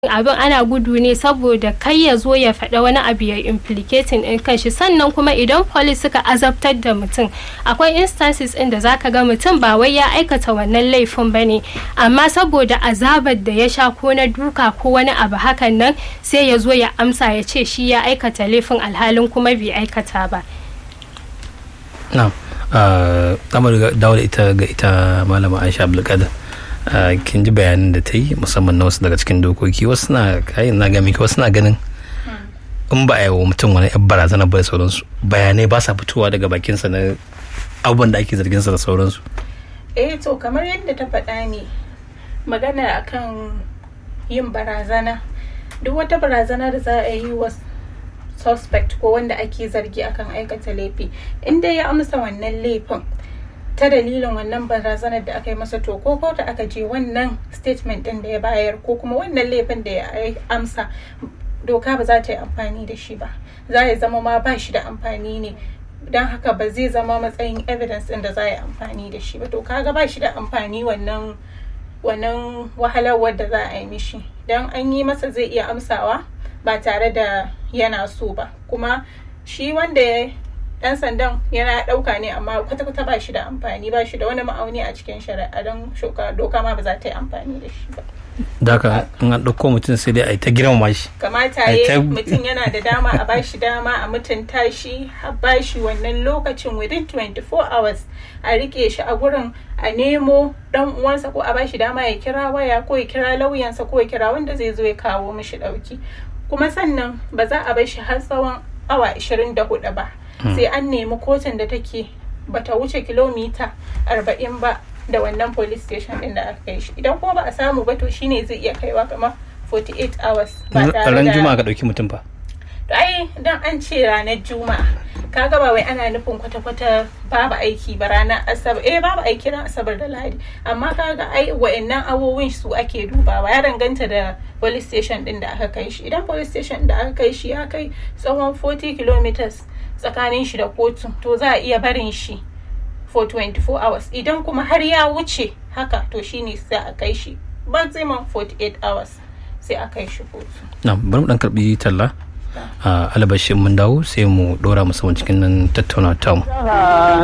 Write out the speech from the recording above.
abin ana gudu ne saboda kai ya zo ya faɗa wani abu ya implicating in kanshi sannan kuma idan police suka azabtar da mutum akwai instances inda zaka ga mutum ba wai ya aikata wannan laifin ba ne amma saboda azabar da ya sha ko na duka ko wani abu hakan nan sai ya zo ya amsa ya ce shi ya aikata laifin alhalin kuma bai aikata ba na kamar dawo da ita ga ita malama aisha abdulkadir kin ji bayanin da ta yi musamman na wasu daga cikin dokoki wasu na kayan na gami wasu na ganin in ba a yi wa mutum wani yan barazana ba da sauransu bayanai ba sa fitowa daga bakinsa na abubuwan da ake zarginsa da sauransu eh to kamar yadda ta faɗa ne magana akan yin barazana duk wata barazana da za a yi wa suspect ko wanda ake zargi akan aikata laifi inda ya amsa wannan laifin ta dalilin wannan barazanar da aka yi masa to ko da aka je wannan statement din da ya bayar ko kuma wannan laifin da ya amsa doka ba za ta yi amfani da shi ba za ya zama ma ba shi da amfani ne don haka ba zai zama matsayin evidence din da za a yi amfani da shi ba to kaga ba shi da amfani wannan wannan wahalar da za a yi mishi don an yi masa zai iya amsawa ba tare da yana so ba kuma shi wanda ya dan sandan yana dauka ne amma kwata-kwata ba shi da amfani ba shi da wani ma'auni a cikin shari'a don doka ma ba za ta yi amfani da shi ba Daka in an ɗauko mutum sai dai a yi ta girmama shi. Kamata ya mutum yana da dama a bashi dama a mutunta shi a bashi wannan lokacin within 24 hours a rike shi a gurin a nemo dan uwansa ko a bashi dama ya kira waya ko ya kira lauyansa ko ya kira wanda zai zo ya kawo mishi ɗauki. Kuma sannan ba za a bar shi har tsawon awa 24 ba. sai an nemi kotun da take bata wuce kilomita 40 ba da wannan police station din da aka kai shi idan kuma ba a samu ba to shine zai iya kaiwa kamar 48 hours ba tare da ran juma'a ka dauki mutum fa ai dan an ce ranar juma'a kaga ba wai ana nufin kwata-kwata babu aiki ba ranar asabar eh babu aiki ran asabar da lahadi amma kaga ai wa'annan awowin su ake dubawa ya danganta da police station din da aka kai shi idan police station da aka kai shi ya kai tsawon 40 kilometers tsakanin shi da kotu to za a iya barin shi for 24 hours idan kuma har ya wuce haka to shine sai a kai shi maximum 48 hours sai a kai shi kotu na bari mu dan karbi talla a alabashin mun dawo sai mu dora musamman cikin nan tattauna tamu